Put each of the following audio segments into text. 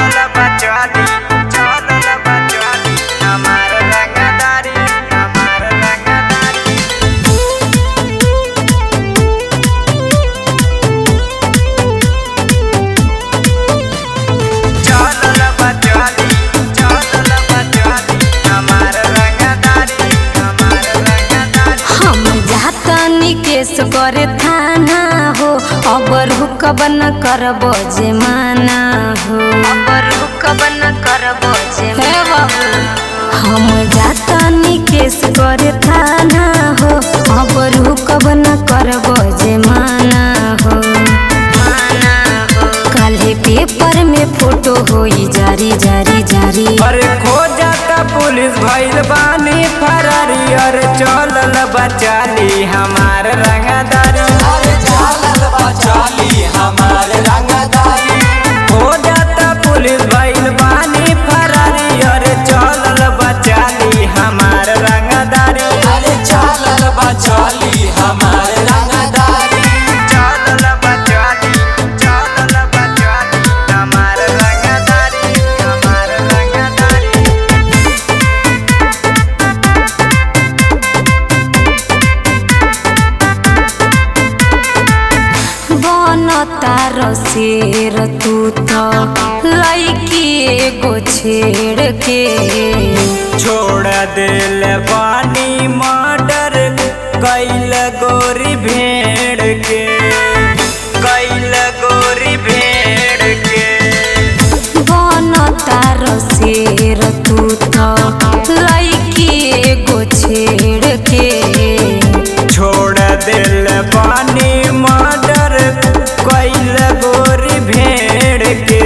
चलल बचवाली चलल बचवाली हमार रंगदारी हमार रंगदारी चलल बचवाली चलल बचवाली हमार रंगदारी हमार रंगदारी हम जातनी केस करे थाना हो अबर हुकब न करब जे माना हो अबर हुकब न करब जे हे बाबू हम जातनी केस करे थाना हो अबर हुकब न करब जे माना हो माना हो काल्हे पेपर में फोटो होई जारी जारी जारी अरे खो जाता पुलिस भइल बानी फरारी अरे चलल बचाली हमार रंगदारी अरे चालल बचाली हमार रंगदारी खो जाता पुलिस भइल बानी फरारी अरे चलल बचाली हमार रंगदारी अरे चालल बचाली हमार रंगदारी चलल बचाली चलल बचाली हमार रंगदारी हमार रंगदारी बन तार शेर तू तो लैकी एगो छेड़ के छोड़ दिल बानी मर्डर कैल गोरी भेड़ के कैल गोरी भेड़ के बन तार शेर तू तो लैकी एगो छेड़ के छोड़ दिल बानी मर्डर कैल गोरी भेड़ के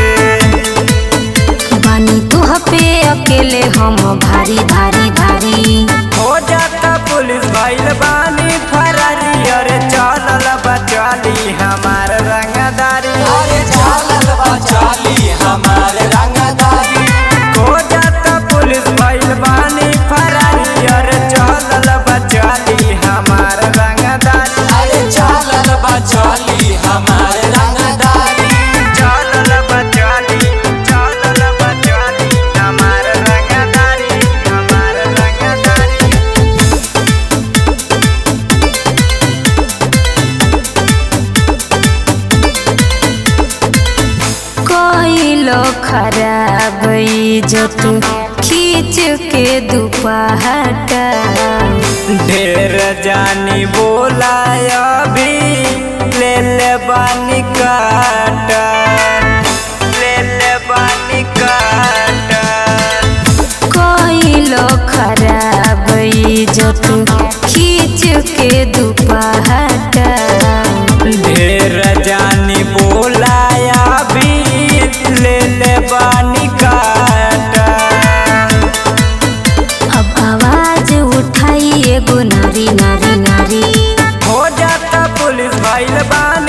बानी तुह पे अकेले हम भारी भारी भारी हो जाता पुलिस भइल बानी फरारी अरे चलल बचाली हमार रंगदारी अरे चालल बचाली हमार रंगदारी हो जाता पुलिस भइल बानी फरारी अरे चलल बचाली हमार रंगदारी अरे चालल बचाली हमार रंगदारी चलल बचाली चलल बचाली हमार रंगदारी हमार रंगदारी कोइलो खराब इज्जत खींच के दुपहटा ढेर जानी बोला अभी ले ले बानी काटा ले ले बानी काटा कोइलो खराब इज्जत खींच के दुपहटा ढेर जानी बोला अभी ले ले बानी काटा अब आवाज उठाई एगो नारी नारी नारी हो जाता पुलिस भइल बानी